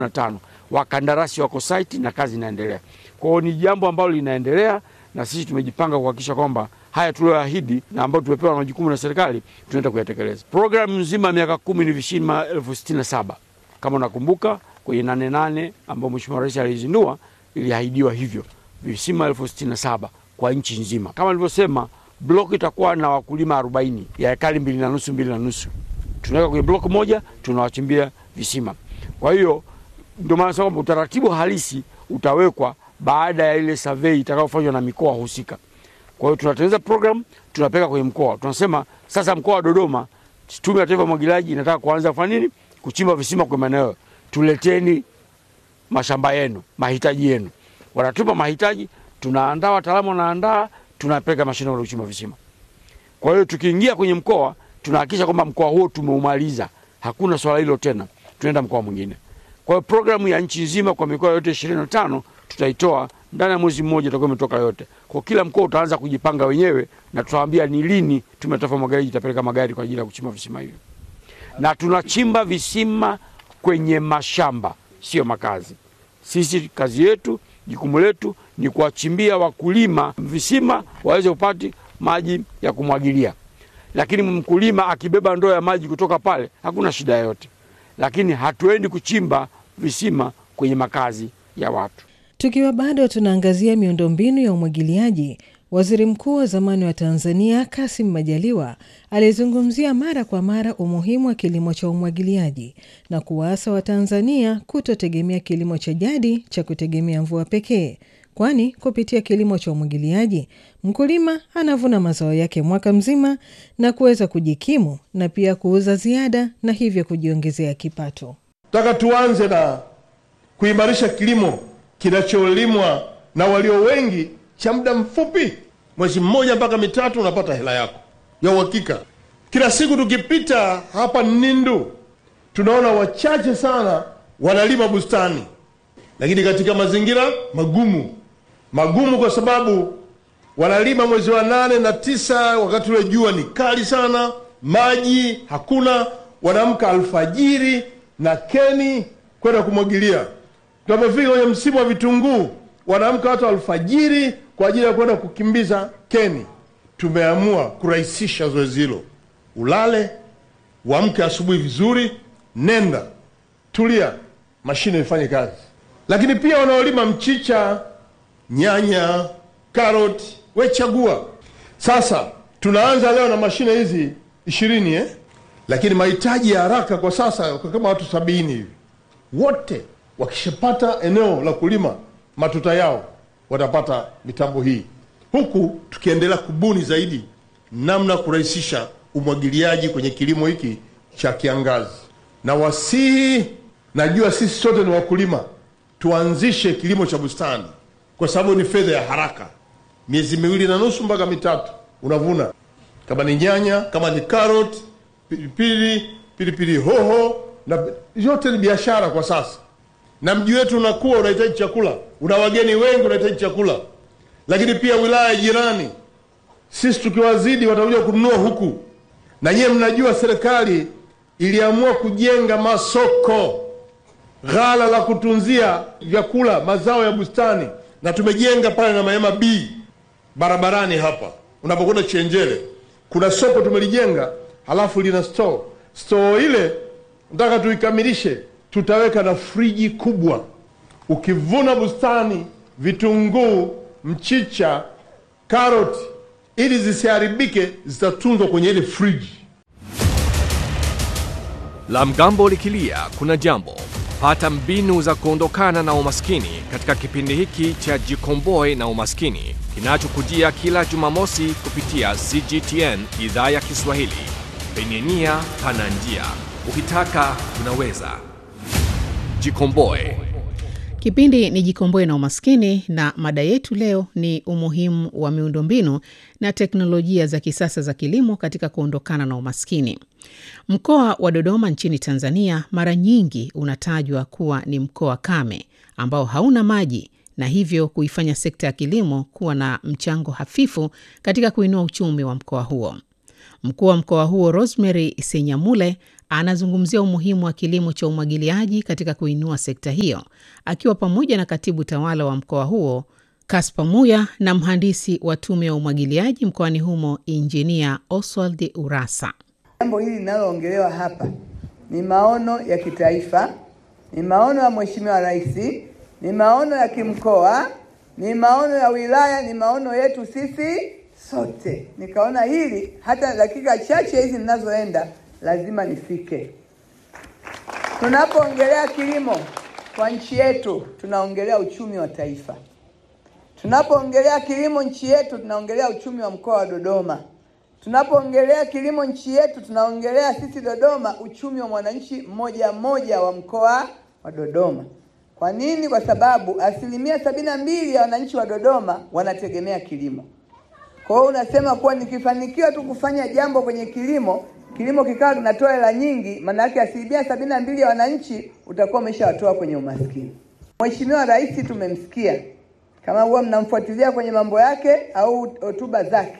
na tano wakandarasi wako site na kazi inaendelea. Kwa hiyo ni jambo ambalo linaendelea, na sisi tumejipanga kuhakikisha kwamba haya tulioahidi na ambayo tumepewa na majukumu na serikali tunaenda kuyatekeleza. Programu nzima ya miaka kumi ni visima elfu sitini na saba kama unakumbuka kwenye nane nane ambao Mheshimiwa Rais alizindua iliahidiwa hivyo visima elfu sitini na saba kwa nchi nzima. Kama nilivyosema, block itakuwa na wakulima arobaini ya ekari mbili na nusu mbili na nusu tunaweka kwenye block moja, tunawachimbia visima. Kwa hiyo ndio maana sasa kwamba utaratibu halisi utawekwa baada ya ile survey itakayofanywa na mikoa husika. Kwa hiyo tunatengeneza program, tunapeka kwenye mkoa, tunasema sasa, mkoa wa Dodoma, Tume ya Taifa ya Umwagiliaji inataka kuanza kufanya nini? Kuchimba visima kwa maeneo, tuleteni mashamba yenu, mahitaji yenu. Wanatupa mahitaji, tunaandaa, wataalamu wanaandaa, tunapeleka mashine ya kuchimba visima. Kwa hiyo tukiingia kwenye mkoa tunahakikisha kwamba mkoa huo tumeumaliza, hakuna swala hilo tena, tunaenda mkoa mwingine. Kwa hiyo programu ya nchi nzima kwa mikoa yote ishirini na tano tutaitoa ndani ya mwezi mmoja, itakuwa imetoka yote. Kwa kila mkoa utaanza kujipanga wenyewe, na tutawaambia ni lini Tume ya Taifa ya Umwagiliaji itapeleka magari kwa ajili ya kuchimba visima hivyo, na tunachimba visima kwenye mashamba, sio makazi. Sisi kazi yetu, jukumu letu ni kuwachimbia wakulima visima waweze kupata maji ya kumwagilia lakini mkulima akibeba ndoo ya maji kutoka pale hakuna shida yoyote, lakini hatuendi kuchimba visima kwenye makazi ya watu. Tukiwa bado tunaangazia miundombinu ya umwagiliaji, waziri mkuu wa zamani wa Tanzania Kassim Majaliwa alizungumzia mara kwa mara umuhimu wa kilimo cha umwagiliaji na kuwaasa Watanzania kutotegemea kilimo cha jadi cha kutegemea mvua pekee kwani kupitia kilimo cha umwagiliaji mkulima anavuna mazao yake mwaka mzima na kuweza kujikimu na pia kuuza ziada na hivyo kujiongezea kipato. Nataka tuanze na kuimarisha kilimo kinacholimwa na walio wengi cha muda mfupi, mwezi mmoja mpaka mitatu, unapata hela yako ya uhakika. Kila siku tukipita hapa Nindu tunaona wachache sana wanalima bustani, lakini katika mazingira magumu magumu kwa sababu wanalima mwezi wa nane na tisa, wakati ule jua ni kali sana, maji hakuna. Wanaamka alfajiri na keni kwenda kumwagilia. Tunapofika kwenye msimu wa vitunguu, wanaamka watu alfajiri kwa ajili ya kwenda kukimbiza keni. Tumeamua kurahisisha zoezi hilo, ulale uamke asubuhi vizuri, nenda tulia, mashine ifanye kazi. Lakini pia wanaolima mchicha nyanya, karoti, we chagua. Sasa tunaanza leo na mashine hizi ishirini eh? Lakini mahitaji ya haraka kwa sasa kwa kama watu sabini hivi, wote wakishapata eneo la kulima matuta yao watapata mitambo hii, huku tukiendelea kubuni zaidi namna kurahisisha umwagiliaji kwenye kilimo hiki cha kiangazi. Na wasihi, najua sisi sote ni wakulima, tuanzishe kilimo cha bustani kwa sababu ni fedha ya haraka, miezi miwili na nusu mpaka mitatu unavuna. Kama ni nyanya, kama ni karoti, pilipili, pilipili hoho, na yote ni biashara kwa sasa. Na mji wetu unakuwa, unahitaji chakula, una wageni wengi, unahitaji chakula. Lakini pia wilaya jirani, sisi tukiwazidi watakuja kununua huku. Na nyiwe mnajua serikali iliamua kujenga masoko, ghala la kutunzia vyakula, mazao ya bustani na tumejenga pale na Mahema B barabarani hapa, unapokwenda Chenjele kuna soko tumelijenga, halafu lina store. Store ile nataka tuikamilishe, tutaweka na friji kubwa. Ukivuna bustani, vitunguu, mchicha, karoti, ili zisiharibike, zitatunzwa kwenye ile friji. La mgambo likilia kuna jambo. Pata mbinu za kuondokana na umaskini katika kipindi hiki cha Jikomboe na Umaskini kinachokujia kila Jumamosi kupitia CGTN idhaa ya Kiswahili. Penye nia pana njia, ukitaka unaweza. Jikomboe. Kipindi ni Jikomboe na Umaskini, na mada yetu leo ni umuhimu wa miundombinu na teknolojia za kisasa za kilimo katika kuondokana na umaskini. Mkoa wa Dodoma nchini Tanzania mara nyingi unatajwa kuwa ni mkoa kame ambao hauna maji na hivyo kuifanya sekta ya kilimo kuwa na mchango hafifu katika kuinua uchumi wa mkoa huo. Mkuu wa mkoa huo Rosemary Senyamule anazungumzia umuhimu wa kilimo cha umwagiliaji katika kuinua sekta hiyo, akiwa pamoja na katibu tawala wa mkoa huo Kaspa Muya na mhandisi wa tume ya umwagiliaji mkoani humo Injinia Oswald Urasa. Jambo hili linaloongelewa hapa ni maono ya kitaifa, ni maono ya Mheshimiwa Rais, ni maono ya kimkoa, ni maono ya wilaya, ni maono yetu sisi sote. Nikaona hili hata dakika chache hizi ninazoenda lazima nifike. Tunapoongelea kilimo kwa nchi yetu, tunaongelea uchumi wa taifa. Tunapoongelea kilimo nchi yetu, tunaongelea uchumi wa mkoa wa Dodoma. Tunapoongelea kilimo nchi yetu, tunaongelea sisi Dodoma uchumi wa mwananchi mmoja mmoja wa mkoa wa Dodoma. Kwa nini? Kwa sababu asilimia sabini na mbili ya wananchi wa Dodoma wanategemea kilimo. Kwa hiyo unasema kuwa nikifanikiwa tu kufanya jambo kwenye kilimo, kilimo kikawa kinatoa hela nyingi, maana yake asilimia sabini na mbili ya wananchi utakuwa umeshawatoa kwenye umaskini. Mheshimiwa Rais tumemsikia, kama huwa mnamfuatilia kwenye mambo yake au hotuba zake,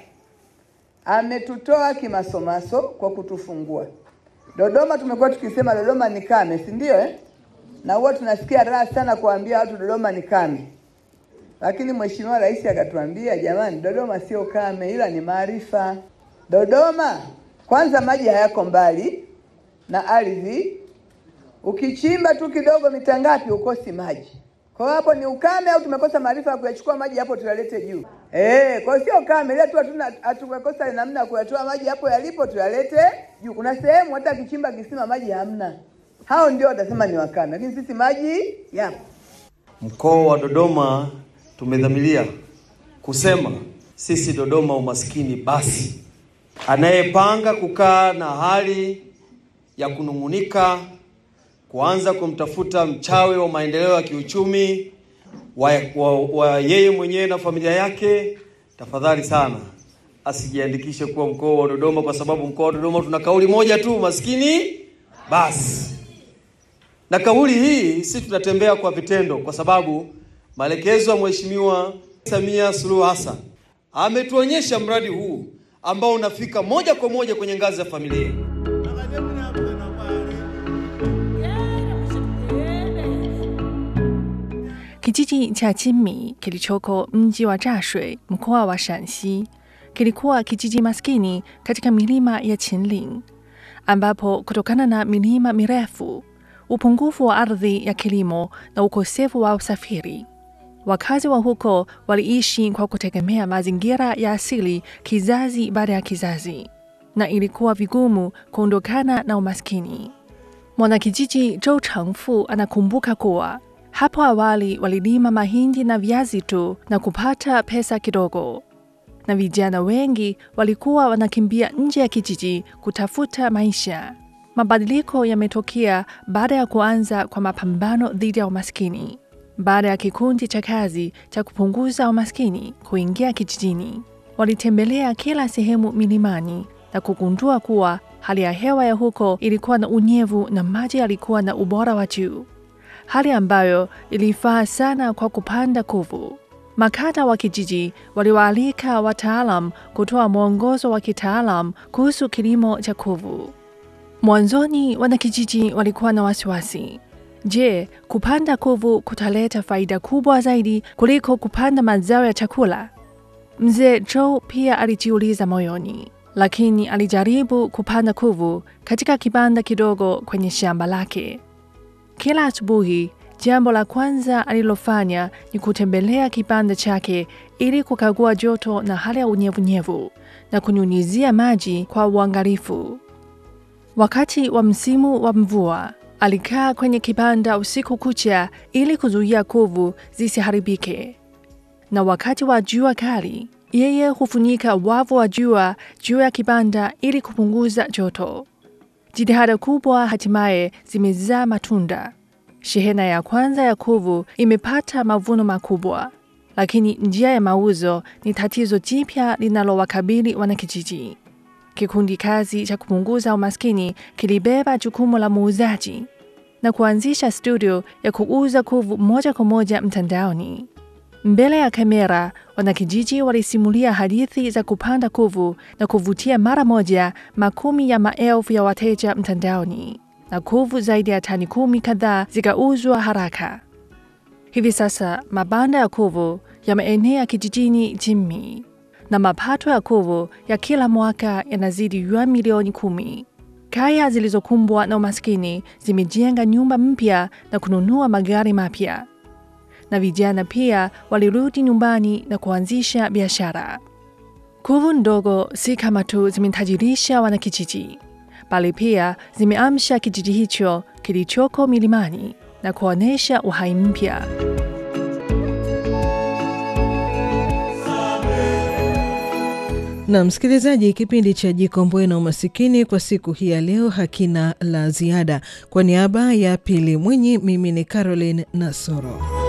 ametutoa kimasomaso kwa kutufungua. Dodoma tumekuwa tukisema Dodoma ni kame, si ndio eh? Na huwa tunasikia raha sana kuambia watu Dodoma ni kame, lakini Mheshimiwa Rais akatuambia jamani, Dodoma sio kame, ila ni maarifa. Dodoma kwanza, maji hayako mbali na ardhi, ukichimba tu kidogo mita ngapi ukosi maji. Kwa hiyo hapo ni ukame au tumekosa maarifa ya kuyachukua maji hapo tuyalete juu? Eh, kwa hiyo sio kame, ile tu hatuna hatumekosa namna ya kuyatoa maji hapo yalipo tuyalete juu. Kuna sehemu hata kichimba kisima maji hamna. Hao ndio watasema ni wakame, lakini sisi maji yapo. Mkoa wa Dodoma tumedhamiria kusema sisi Dodoma umaskini basi. Anayepanga kukaa na hali ya kunung'unika, kuanza kumtafuta mchawi wa maendeleo ya kiuchumi wa, wa, wa yeye mwenyewe na familia yake, tafadhali sana asijiandikishe kuwa mkoa wa Dodoma, kwa sababu mkoa wa Dodoma tuna kauli moja tu, maskini basi. Na kauli hii si tunatembea kwa vitendo, kwa sababu maelekezo ya Mheshimiwa Samia Suluhu Hassan ametuonyesha mradi huu ambao unafika moja kwa moja kwenye ngazi ya familia. Kijiji cha Chinmi kilichoko mji wa Zhashui mkoa wa Shanxi kilikuwa kijiji maskini katika milima ya Qinling, ambapo kutokana na milima mirefu, upungufu wa ardhi ya kilimo na ukosefu wa usafiri, wakazi wa huko waliishi kwa kutegemea mazingira ya asili kizazi baada ya kizazi, na ilikuwa vigumu kuondokana na umaskini. Mwanakijiji Zhou Chengfu anakumbuka kuwa hapo awali walilima mahindi na viazi tu na kupata pesa kidogo, na vijana wengi walikuwa wanakimbia nje ya kijiji kutafuta maisha. Mabadiliko yametokea baada ya kuanza kwa mapambano dhidi ya umaskini, baada ya kikundi cha kazi cha kupunguza umaskini kuingia kijijini. Walitembelea kila sehemu milimani na kugundua kuwa hali ya hewa ya huko ilikuwa na unyevu na maji yalikuwa na ubora wa juu hali ambayo ilifaa sana kwa kupanda kuvu. Makada wa kijiji waliwaalika wataalam kutoa mwongozo wa kitaalam kuhusu kilimo cha kuvu. Mwanzoni wanakijiji walikuwa na wasiwasi. Je, kupanda kuvu kutaleta faida kubwa zaidi kuliko kupanda mazao ya chakula? Mzee Joe pia alijiuliza moyoni, lakini alijaribu kupanda kuvu katika kibanda kidogo kwenye shamba lake. Kila asubuhi, jambo la kwanza alilofanya ni kutembelea kibanda chake ili kukagua joto na hali ya unyevunyevu na kunyunyizia maji kwa uangalifu. Wakati wa msimu wa mvua, alikaa kwenye kibanda usiku kucha ili kuzuia kuvu zisiharibike, na wakati wa jua kali, yeye hufunika wavu wa jua juu ya kibanda ili kupunguza joto. Jitihada kubwa hatimaye zimezaa matunda. Shehena ya kwanza ya kuvu imepata mavuno makubwa, lakini njia ya mauzo ni tatizo jipya linalowakabili wanakijiji. Kikundi kazi cha kupunguza umaskini kilibeba jukumu la muuzaji na kuanzisha studio ya kuuza kuvu moja kwa moja mtandaoni. Mbele ya kamera, wanakijiji walisimulia hadithi za kupanda kuvu na kuvutia mara moja makumi ya maelfu ya wateja mtandaoni, na kuvu zaidi ya tani kumi kadhaa zikauzwa haraka. Hivi sasa mabanda ya kuvu yameenea kijijini Jimmi na mapato ya kuvu ya kila mwaka yanazidi yuan milioni kumi. Kaya zilizokumbwa na umaskini zimejenga nyumba mpya na kununua magari mapya, na vijana pia walirudi nyumbani na kuanzisha biashara. Kuvu ndogo si kama tu zimetajirisha wanakijiji, bali pia zimeamsha kijiji hicho kilichoko milimani na kuonyesha uhai mpya. Na msikilizaji, kipindi cha Jikomboe na Umasikini kwa siku hii ya leo hakina la ziada. Kwa niaba ya Pili Mwinyi, mimi ni Caroline Nasoro.